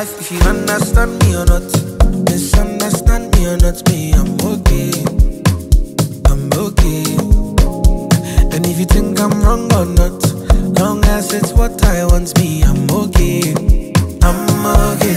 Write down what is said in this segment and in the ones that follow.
life if you understand me or not. Misunderstand me or not, me, I'm okay. I'm okay. And if you think I'm wrong or not, long as it's what I want, me, I'm okay. I'm okay.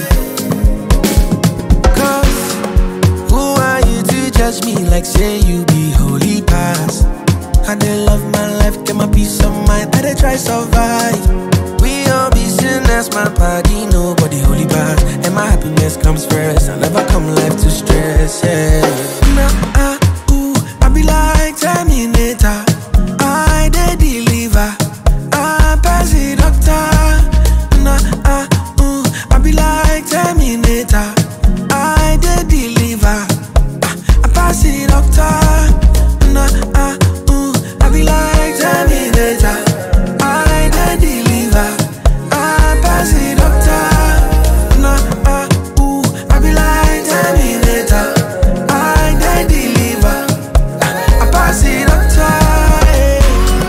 Cause who are you to judge me like say you be holy past? I dey love my life, get my peace of mind, I dey try survive. We all be sinners, my body, nobody holy past. And my happiness comes first, I never come life to stress, yeah. Nah, ah, ooh, I be like Terminator, I dey deliver, I pass the doctor. Nah, ah, ooh, I be like Terminator, I dey deliver, ah, I pass the doctor. Nah, ah, ooh, I be like Terminator, I dey deliver, I pass the doctor. Nah, ah, ooh, I be like Terminator, I dey deliver, ah, I pass the doctor. Yeah.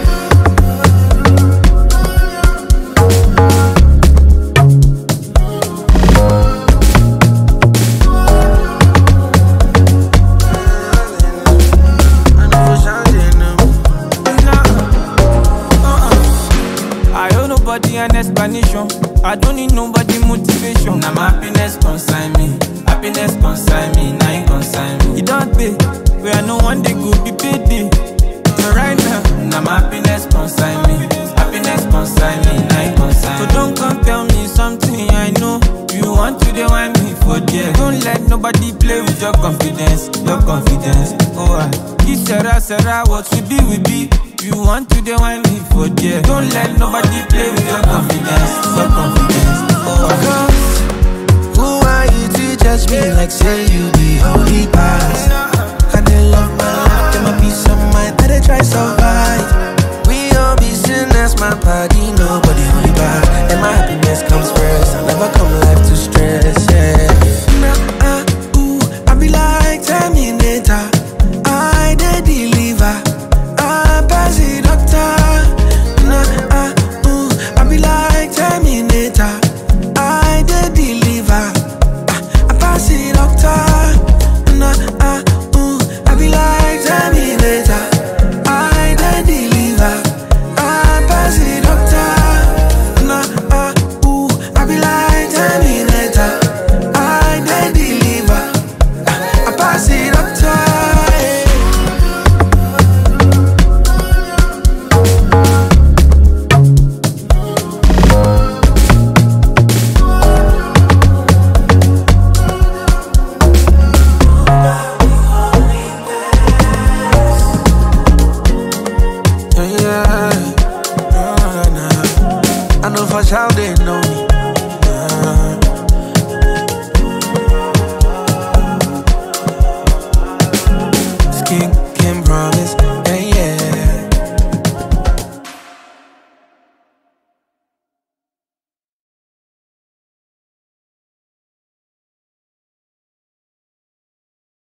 I owe nobody an explanation. I don't need nobody motivation. Now my happiness consign me, happiness consign me, now you consign me. You don't pay, where I know one day go be payday. So right now, Now my happiness consign me, happiness consign me, now you consign so me. don't come tell me something I know. You want to dey whine me for there. Don't let nobody play with your confidence, your confidence. Oh, I this Sarah, Sarah, what we be, we be. You want to dey whine me for there. Don't let nobody play with your confidence, your confidence. Oh, I Cause who are you to judge me like say you